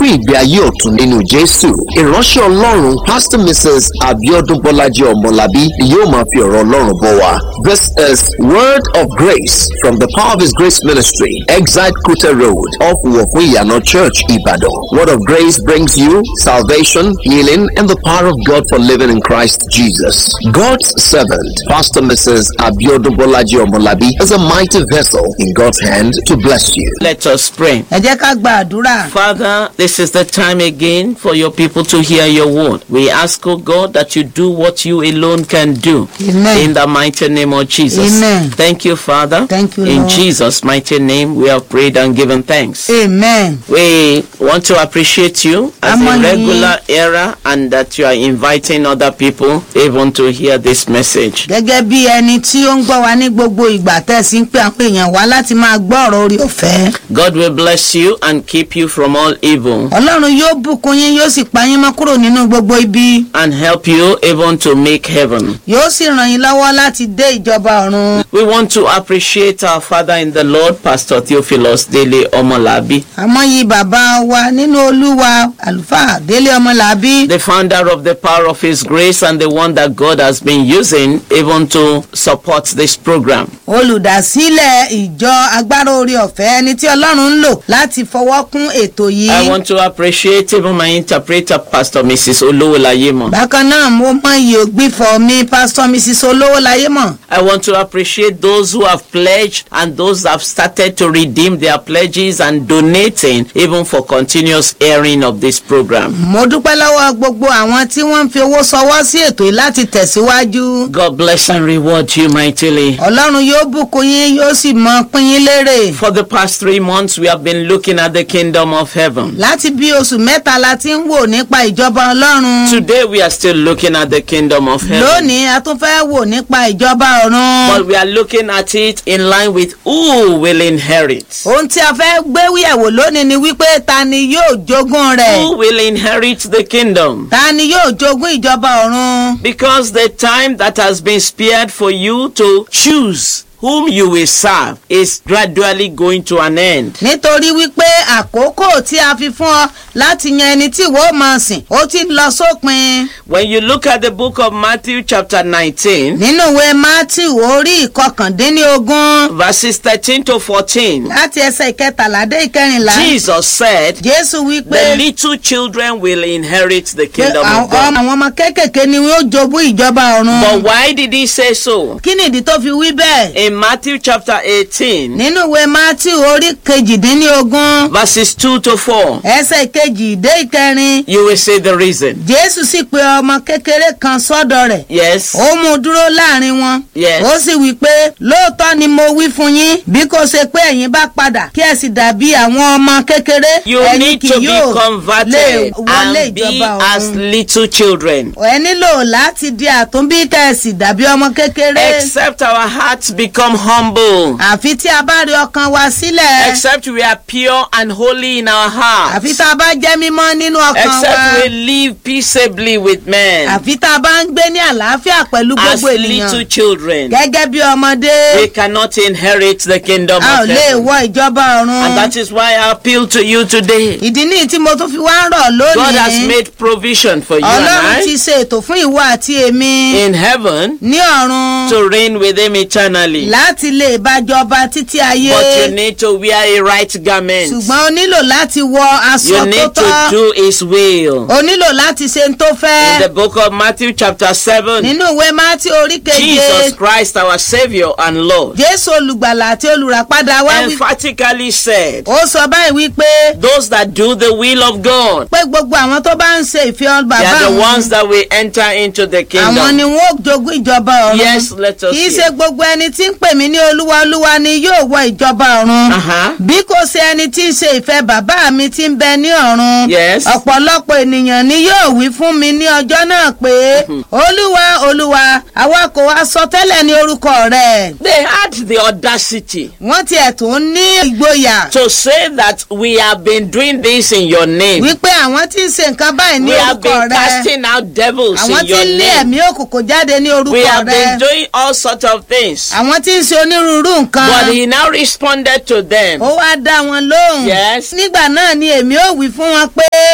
ìgbé ayé ọ̀tun nínú jésù ìránṣẹ́ ọlọ́run pastor mrs abiodun bọ́lájí ọmọlábí ni yóò máa fi ọ̀rọ̀ ọlọ́run bọ̀ wá this is word of grace from the power of his grace ministry exite kute road off wọ̀fún ìyànà church ìbàdàn word of grace brings you salvation healing and the power of god for living in christ jesus god's servant pastor mrs abiodun bọ́lájí ọmọlábí is a mighty vessel in god's hand to bless you. Let us pray. ẹ jẹ́ ká gba àdúrà. Father, this is the time again for your people to hear your word. We ask, O God, that you do what you alone can do. Amen. In the mighty name of Jesus. Amen. Thank you, Father. Thank you, In Lord. Jesus' mighty name, we have prayed and given thanks. amen. We want to appreciate you as Àmọ́ a yín. regular era and that you are inviting other people even to hear this message. gẹ́gẹ́ bí ẹni tí ó ń gbọ́ wa ní gbogbo ìgbà tẹ̀sí ń pè àwọn èèyàn wá láti máa gbọ́ ọ̀rọ̀ orí ọ̀fẹ́. God will bless you and keep you from all evil ọlọ́run yóò bùkún yín yóò sì pa yín mọ́ kúrò nínú gbogbo ibi. and help you even to make heaven. yóò sì ràn yín lọ́wọ́ láti dé ìjọba ọ̀run. We want to appreciate our father in the Lord, Pastor Theophilus Dele Omolabi, àmọ́ yìí bàbá wa nínú olúwa àlùfáà délé ọmọlàbí. the founder of the Power of His Grace and the one that God has been using even to support this program. olùdásílẹ̀ ìjọ agbára orí ọ̀fẹ́ ẹni tí ọlọ́run ń lò láti fọwọ́ kún ètò I yìí. want to appreciate even my interpreter, Pastor Mrs. Olowolayemo. bákan náà mo mọ iye ògbìfọ̀ mi pásítọ̀ mrs olówó láyé mọ̀. I want to appreciate those who have pledged and those that have started to redeem their pledges and donating even for continuous airing of this program. mo dúpẹ́ lọ́wọ́ gbogbo àwọn tí wọ́n ń fi owó sọwọ́ sí ètò yìí láti tẹ̀síwájú. God bless and reward you mightily. ọlọ́run yóò bùkún yín yóò sì mọ pín yín lérè. For the past three months, we have been looking at the kingdom of heaven. láti bí oṣù mẹ́ta la ti ń wò nípa ìjọba ọlọ́run. Today, we are still looking at the kingdom of heaven. lónìí a tún fẹ́ wò nípa ìjọba ọ̀run. But we are looking at it in line with who will inherit. ohun tí a fẹ́ gbé yẹ̀wò lónìí ni wípé ta ni yóò jogún rẹ̀. Who will inherit the kingdom? ta ni yóò jogún ìjọba ọ̀run. Because the time that has been spared for you to choose whom you will serve is gradually going to an end. nítorí wípé àkókò tí a fi fún ọ láti yan ẹni tí ìwọ máa sìn ó ti ń lọ sópin. When you look at the book of Matthew, chapter 19, nínú ìwé matthew orí ìkọkàndínlógún verses 13 to 14, láti ẹsẹ̀ ìkẹtàlá dé ìkẹrìnlá Jesus said, jésù The wípé little children will inherit the pé kingdom àwọn of God. àwọn ọmọ kéékèèké ni wọ́n jogún ìjọba But ọ̀run. why did he say so? kí ni ìdí tó fi wí bẹ́ẹ̀. In Matthew chapter 18, nínú ìwé matthew orí kejìdínlógún verses 2 to 4, ẹsẹ̀ ìkejì dé ìkẹrin you will see the reason. jésù sì pe ọmọ kékeré kan sọ́dọ̀ rẹ̀ Yes, ó mú un dúró láàrin wọn. Yes. ó sì wí pé lóòótọ́ ni mo wí fún yín bí kò ṣe pé ẹ̀yin bá padà kí ẹ sì dàbí àwọn ọmọ kékeré you ẹ̀yin need kì to be yóò lè converted wọlé and be ìjọba as ọ̀run. little children. ẹ nílò láti di àtúnbí kẹ̀sì dàbí ọmọ kékeré. Except our hearts become humble. àfi tí a bá rí ọkàn wa sílẹ̀. Except we are pure and holy in our hearts. àfi tá a bá jẹ́ mímọ́ nínú ọkàn Except wa. we live peaceably with men àfi tá a bá ń gbé ní àlàáfíà pẹ̀lú as gbogbo ènìyàn. little children. gẹ́gẹ́ bí ọmọdé. We cannot inherit the kingdom a ò of lè heaven. wọ ìjọba ọ̀run. And that is why I appeal to you today. ìdí nìyí tí mo tún fi wá ń rọ̀ God has lónìí. made provision for you and ọlọ́run ti I ṣe ètò fún ìwọ àti èmi in heaven ní ọ̀run to reign with Him eternally. láti lè bájọba títí ayé But you need to wear a right garment. ṣùgbọ́n o nílò láti wọ aṣọ You tó need to tọ́ do His will. o nílò láti ṣe ń tó In the fẹ́ book of Matthew, chapter 7, nínú ìwé mátí orí keje Jesus Christ, our Savior and Lord, jésù olùgbàlà àti olùràpadà wá wí emphatically said, ó sọ báyìí wípé Those that do the will of God, pé gbogbo àwọn tó bá ń ṣe ìfẹ́ they bàbá are the àwọn ones that will enter into the àwọn ni kingdom. wọn ó jogún ìjọba ọ̀run Yes, let us kì í ṣe hear. gbogbo ẹni tí ń pè mí ní olúwa olúwa ni yóò wọ ìjọba ọ̀run Uh-huh. bí kò ṣe ẹni tí ń ṣe ìfẹ́ bàbá mi tí ń bẹ ní ọ̀run Yes. ọ̀pọ̀lọpọ̀ ènìyàn ni yóò wí fún mi ní ọjọ́ náà pé olúwa olúwa àwa kò wá sọ tẹ́lẹ̀ ní orúkọ rẹ̀ They had the audacity wọ́n tiẹ̀ tún ní ìgboyà to say that we have been doing this in your name. wípé àwọn tí ń ṣe nǹkan báyìí ní We have orúkọ been rẹ̀ casting out devils àwọn in tí your ń lé name. ẹ̀mí òkùnkùn jáde ní We orúkọ have been rẹ̀ doing all sorts of things. àwọn tí ń ṣe onírúurú nǹkan. But he now responded to them. ó wá dá wọn lóhùn. Yes. nígbà náà ni èmi ò wí fún wọn pé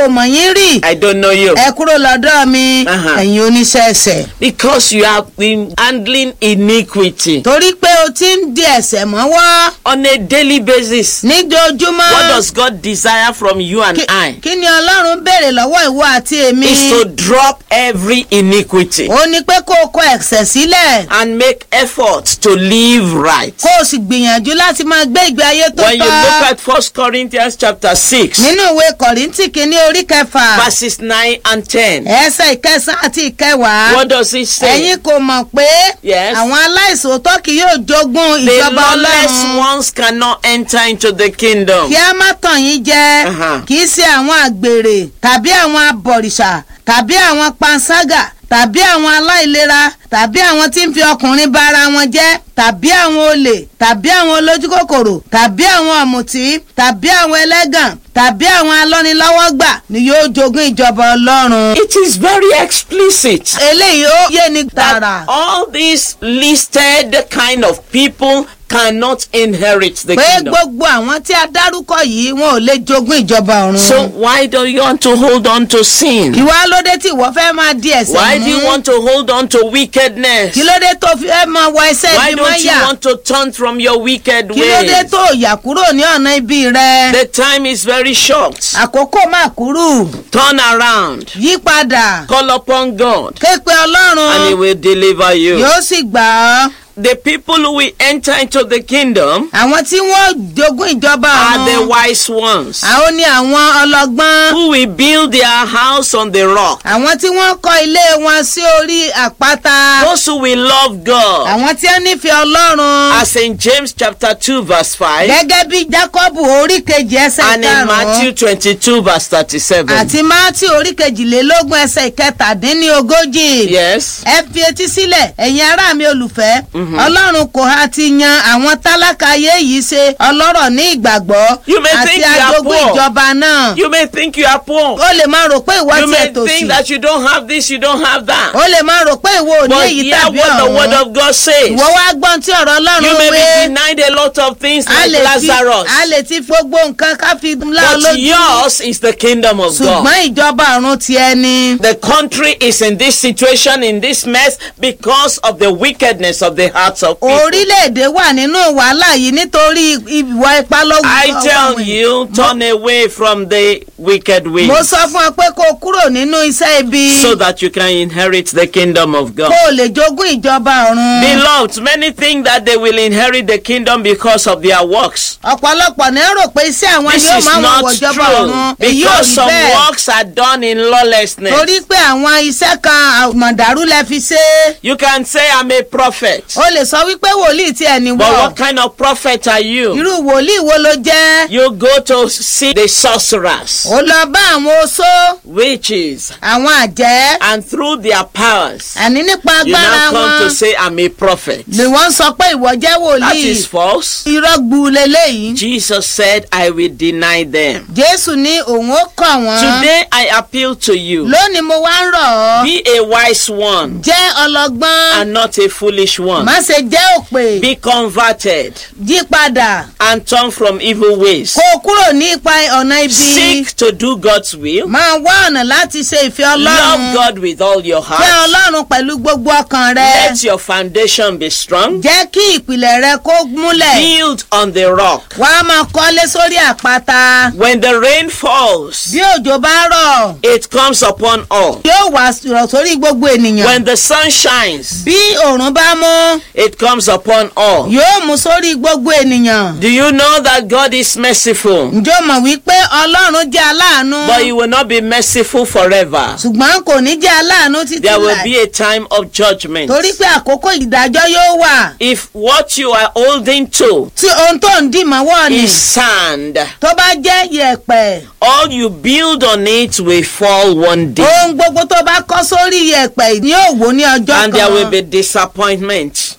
kò mọ̀ yín rí I don't know you. ẹ kúrò lọ́dọ̀ mi Aha. ẹ̀yin oníṣẹ́ ẹ̀ṣẹ̀ Because you have been handling iniquity torí pé o ti ń di ẹ̀ṣẹ̀ mọ́wọ́ on a daily basis. níjojúmọ́ What does God desire from you and Kí- I? kí ni ọlọ́run béèrè lọ́wọ́ ìwọ àti èmi Is to drop every iniquity ó ní pé kó o kọ ẹ̀ṣẹ̀ sílẹ̀ and make effort to live right. kó o sì gbìyànjú láti máa gbé ìgbé ayé tó When you look tọ́ at First Corinthians chapter 6, nínú ìwé kọ̀rìntì kìíní orí kẹfà verses 9 and 10, ẹsẹ̀ ìkẹsàn àti ìkẹwàá what does it say? ẹ̀yin kò mọ̀ pé Yes. àwọn aláìsòótọ́ kì yóò jogún The ìjọba lawless ọlọ́run ones cannot enter into the kingdom. kí a má tàn yín jẹ Aha. kì í ṣe àwọn àgbèrè tàbí àwọn abọ̀rìṣà tàbí àwọn panṣágà tàbí àwọn aláìlera tàbí àwọn tí ń fi ọkùnrin bá ara wọn jẹ́ tàbí àwọn olè tàbí àwọn olójúkòkòrò tàbí àwọn ọ̀mùtí tàbí àwọn ẹlẹ́gàn tàbí àwọn alọ́nilọ́wọ́gbà ni yóò jogún ìjọba ọlọ́run. It is very explicit. eléyìí ó yé ni that tààrà all these listed kind of people cannot inherit the pé kingdom. gbogbo àwọn tí a dárúkọ yìí wọn ò lè jogún ìjọba ọ̀run. So why do you want to hold on to sin? ìwà lóde tí ìwọ fẹ́ máa di ẹ̀sẹ̀ Why do you mú want to hold on to wickedness? kí ló dé tó fi fẹ́ máa wọ ẹsẹ̀ Why ibi don't you mọ́yà want to turn from your wicked kí ló dé ways? tó yà kúrò ní ọ̀nà ibi rẹ The time is very short. àkókò máa kúrú Turn around. yí padà Call upon God ké pe and He ọlọ́run will deliver you. yóò sì gbà ọ́ The people who will enter into the kingdom àwọn tí wọ́n jogún ìjọba are the ọ̀run wise ones àwọn ni àwọn ọlọ́gbọ́n who will build their house on the rock. àwọn tí wọ́n kọ́ ilé wọn sí orí àpáta Those who will love God. àwọn tí wọ́n nífẹ̀ẹ́ ọlọ́run As in James chapter 2 verse 5 gẹ́gẹ́ bí jákọ́bù orí kejì ẹsẹ̀ and in ìkarùn-ún Matthew 22 verse 37. àti mátí orí kejìlélógún ẹsẹ̀ ìkẹtàdínlógójì. Yes. ẹ fi etí sílẹ̀ ẹ̀yin ará mi olùfẹ́ ọlọ́run kò ha ti yan àwọn tálákà ayé yìí ṣe ọlọ́rọ̀ ní ìgbàgbọ́ You may àti think you are ajogún poor. ìjọba náà You may think you are poor. ó lè máa rò pé ìwọ You ti may ètò sí think that you don't have this, you don't have that. ó lè máa rò pé ìwọ ò ní But èyí hear tàbí what the word ọ̀hún of God says. ìwọ wá gbọ́n tí ọ̀rọ̀ You ọlọ́run may wé be denied a lot of things a like lè ti Lazarus. a lè ti gbogbo nǹkan ká fi lá ọ But lójú yours is the kingdom of God. ṣùgbọ́n ìjọba ọ̀run ti ẹni. The country is in this situation, in this mess, because of the wickedness of the hearts of people. orílẹ̀-èdè wà nínú wàhálà yìí nítorí ìwà ipá lọ́wọ́ I àwọn tell èèyàn. you, turn away from the wicked ways mo sọ fún ọ pé kó o kúrò nínú iṣẹ́ ibi so that you can inherit the kingdom of God. kó o lè jogún ìjọba ọ̀run. Beloved, many think that they will inherit the kingdom because of their works. ọ̀pọ̀lọpọ̀ ní rò pé iṣẹ́ àwọn This yóò is máa wọ̀ not wọ̀jọba true ọ̀run èyí ò because rí some bẹ́ẹ̀ works are done in lawlessness. torí pé àwọn iṣẹ́ kan àmọ̀dàrú lẹ fi ṣe é. You can say, I'm a prophet. o lè sọ wípé wòlíì tí ẹni But wọ̀ what kind of prophet are you? irú wòlíì wo ló jẹ́ You go to see the sorcerers, ó lọ bá àwọn oṣó witches, àwọn àjẹ́ and through their powers, àní nípa you agbára now come to wọn say, I'm a prophet. ni wọ́n sọ pé ìwọ jẹ́ That wòlíì is false. irọ́ gbu leléyìí Jesus said, I will deny them. jésù ní òun ó kọ̀ wọ́n Today I appeal to you. lónìí mo wá ń rọ̀ ọ́ Be a wise one jẹ́ ọlọ́gbọ́n and not a foolish one. má ṣe jẹ́ òpè Be converted yí padà and turn from evil ways. kó o kúrò ní ipa ọ̀nà ibi Seek to do God's will. máa wá ọ̀nà láti ṣe ìfẹ́ Love ọlọ́run God with all your fẹ́ heart. ọlọ́run pẹ̀lú gbogbo ọkàn rẹ Let your foundation be strong. jẹ́ kí ìpìlẹ̀ rẹ kó múlẹ̀ Build on the rock. wá á máa kọ́lé sórí àpáta When the rain falls, bí òjò bá rọ̀ it comes upon all. yóò wá rọ̀ sórí gbogbo ènìyàn When the sun shines, bí òòrùn bá mú it comes upon all. yóò mú sórí gbogbo ènìyàn Do you know that God is merciful? ǹjọ́ mọ̀ wípé ọlọ́run jẹ́ aláàánú But He will not be merciful forever. ṣùgbọ́n kò ní jẹ́ aláàánú títí There will láì be a time of judgment. torí pé àkókò ìdájọ́ yóò wà If what you are holding to tí ohun tó ń dì mọ́wọ́ ni is sand, tó bá jẹ́ yẹ̀pẹ̀ all you build on it will fall one day. ohun gbogbo tó bá kọ́ sórí yẹ̀pẹ̀ ni yóò wó ní ọjọ́ And there will kan be disappointment.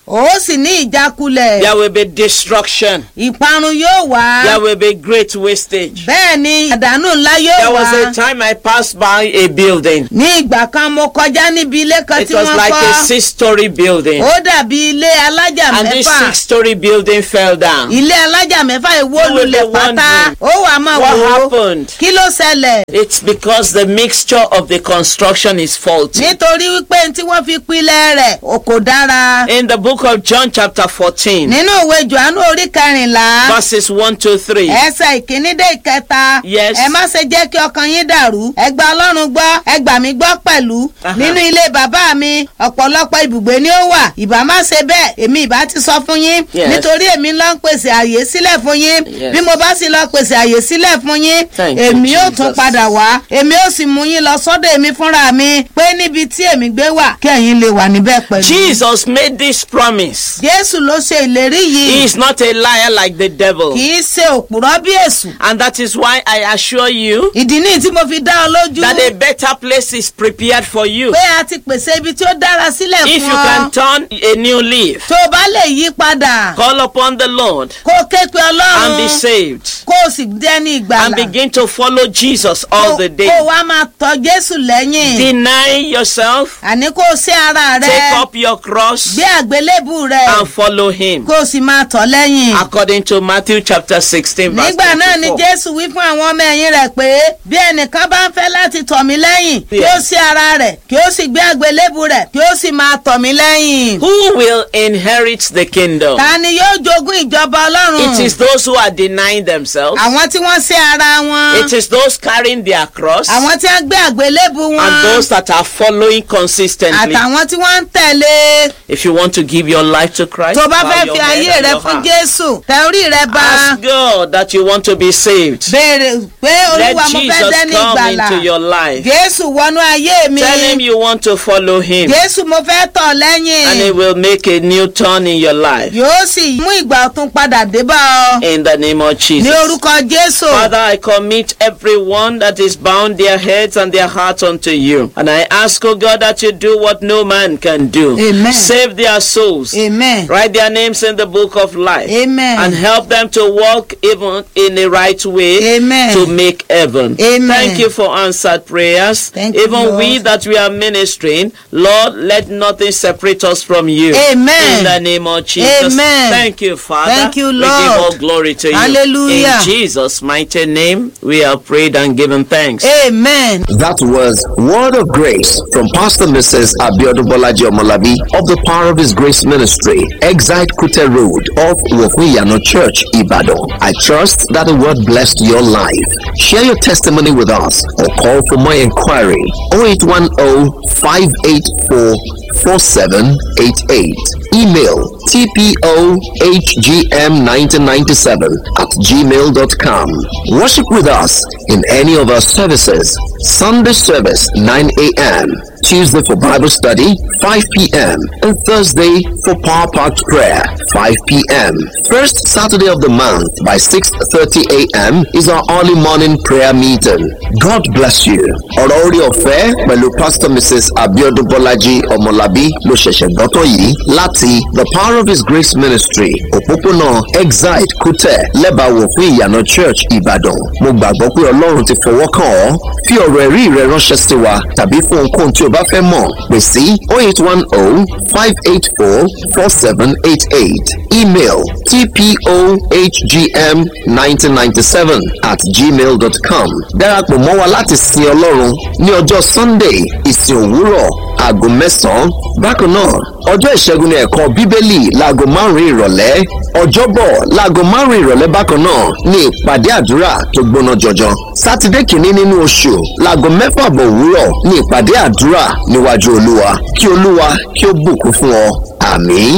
ó sì ní ìjákulẹ̀ There will be destruction. ìparun yóò wá There will be great wastage. bẹ́ẹ̀ ni àdánù ńlá There yóò was wá a time I passed by a building. ní ìgbà kan mo kọjá níbi ilé kan It tí was wọ́n like a kọ́ six-story building. ó dàbí ilé alájà And this mẹ́fà six-story building fell down. ilé alájà mẹ́fà ìwó You will be lulẹ̀ pátá wondering, ó wà máa What wò ó happened? kí ló ṣẹlẹ̀ It's because the mixture of the construction is faulty. nítorí wípé tí wọ́n fi pilẹ̀ rẹ̀ ò kò dára In the book of John chapter 14, nínú ìwé johannu orí kẹrìnlá verses 1 to 3. ẹsẹ̀ ìkíní dé ìkẹta Yes. ẹ má ṣe jẹ́ kí ọkàn yín dàrú ẹ gba ọlọ́run gbọ́ ẹ gbà mí gbọ́ pẹ̀lú Aha. nínú ilé bàbá mi ọ̀pọ̀lọpọ̀ ibùgbé ni ó wà ìbá má ṣe bẹ́ẹ̀ èmi ìbá ti sọ fún yín Yes. nítorí èmi ló ń pèsè àyè sílẹ̀ fún yín Yes. bí mo bá sì lọ pèsè àyè sílẹ̀ fún yín Thank you, èmi yóò tún Jesus. padà wá èmi ó sì mú yín lọ sọ́dọ̀ èmi fúnra mi pé níbi tí èmi gbé wà kí ẹ̀yin lè wà níbẹ̀ pẹ̀lú. Jesus made this promise. jésù ló ṣe ìlérí He yìí is not a liar like the devil. kì í ṣe òpùrọ́ bí èṣù And that is why I assure you ìdí nìyí tí mo fi dá ọ lójú that a better place is prepared for you. pé a ti pèsè ibi tí ó dára sílẹ̀ If fún you ọ can turn a new leaf, tó o bá lè yí padà call upon the Lord kó o ké pe and be ọlọ́run saved kó o sì dẹ́ni and ìgbàlà begin to follow Jesus kó all the kó o day. wá máa tọ jésù lẹ́yìn Deny yourself, àní kó o ṣe ara rẹ take up your cross gbé àgbélébù rẹ and follow him. kó o sì máa tọ̀ lẹ́yìn. According to Matthew chapter 16 verse nígbà náà ni 24. jésù wí fún àwọn ọmọ ẹ̀yìn rẹ̀ pé bí ẹnìkan bá ń fẹ́ láti tọ̀ mí lẹ́yìn kí ó sí ara rẹ̀ kí ó sì gbé àgbélébù rẹ̀ kí ó sì máa tọ̀ mí lẹ́yìn. Who will inherit the kingdom? ta ni yóò jogún ìjọba ọlọ́run? It is those who are denying themselves. àwọn tí wọ́n sí ara wọn. It is those carrying their cross àwọn tí wọ́n gbé àgbélébù wọn. and those that are following consistently. àtàwọn tí wọ́n ń tẹ̀lé. If you want to give your life to Christ, tó bá bow fẹ́ your fi head ayé and rẹ your fún heart. jésù tẹ orí rẹ bá. Ask God that you want to be saved. béèrè pé Let olúwa mo fẹ́ Jesus dẹ́ni come ìgbàlà. into your life. jésù wọnú ayé mi. Tell him you want to follow him jésù mo fẹ́ tọ̀ lẹ́yìn. and he will make a new turn in your life. yóò sì mú ìgbà ọ̀tun padà dé bá ọ. In the name of ní Jesus. orúkọ jésù. Father, I commit everyone that is bound their heads and their hearts unto you. And I ask, oh God, that you do what no man can do. Amen. Save their souls. amen. Write their names in the book of life. Amen. And help them to walk even in the right way Amen. to make heaven. Amen. Thank you for answered prayers. Thank you, even we Lord. that we are ministering, Lord, let nothing separate us from you. Amen. In the name of Jesus. Amen. Thank you, Father. Thank you, We give Lord. all glory to you. Hallelujah. In Jesus' mighty name, we have prayed and given thanks. amen. That was Word of Grace from Pastor Mrs. Abiodun Bolaji Omolabi of the Power of His Grace Ministry, Exite Kute Road of Wokuyano Church, Ibadan. I trust that the word blessed your life. Share your testimony with us or call for more inquiry 0810 584 4788. Email tpohgm1997 at gmail.com. Worship with us in any of our services. Sunday service 9 a.m. Tuesday for Bible study 5 p.m. and Thursday for Power Packed Prayer 5 p.m. First Saturday of the month by 6:30 a.m. is our early morning prayer meeting. God bless you. Ọ̀rọ̀ orí ọ̀fẹ́ pẹ̀lú Pastor Mrs. Abiodun Bọ́lájí Ọmọlábí ló ṣẹ̀ṣẹ̀ gbọ́tọ̀ yìí láti The Power of His Grace Ministry òpópónà Exide Kútẹ̀ lẹ́bàáwò fún ìyànà Church Ìbàdàn. Mo gbàgbọ́ pé Ọlọ́run ti fọwọ́ kàn ọ́. Fi ọ̀rọ̀ ẹ̀rí rẹ ránṣẹ́ sí wa tàbí fún ohunkóhun tí o bá fẹ́ mọ̀ pè sí 0810 584 4788 email tpohgm1997 at gmail.com darapọ̀ mọ́ wa láti sin ọlọ́run ní ọjọ́ sunday ìsìn òwúrọ̀ aago mẹ́sàn-án bákan náà ọjọ́ ìṣẹ́gun ní ẹ̀kọ́ bíbélì láago márùn-ún ìrọ̀lẹ́ ọjọ́bọ̀ láago márùn-ún ìrọ̀lẹ́ bákan náà ní ìpàdé àdúrà tó gbóná jọjọ sátidé kìíní nínú oṣù láago mẹ́fà bọ̀ òwúrọ̀ ní ìpàdé àdúrà níwájú olúwa kí olúwa kí ó bùkún fún ọ àmín.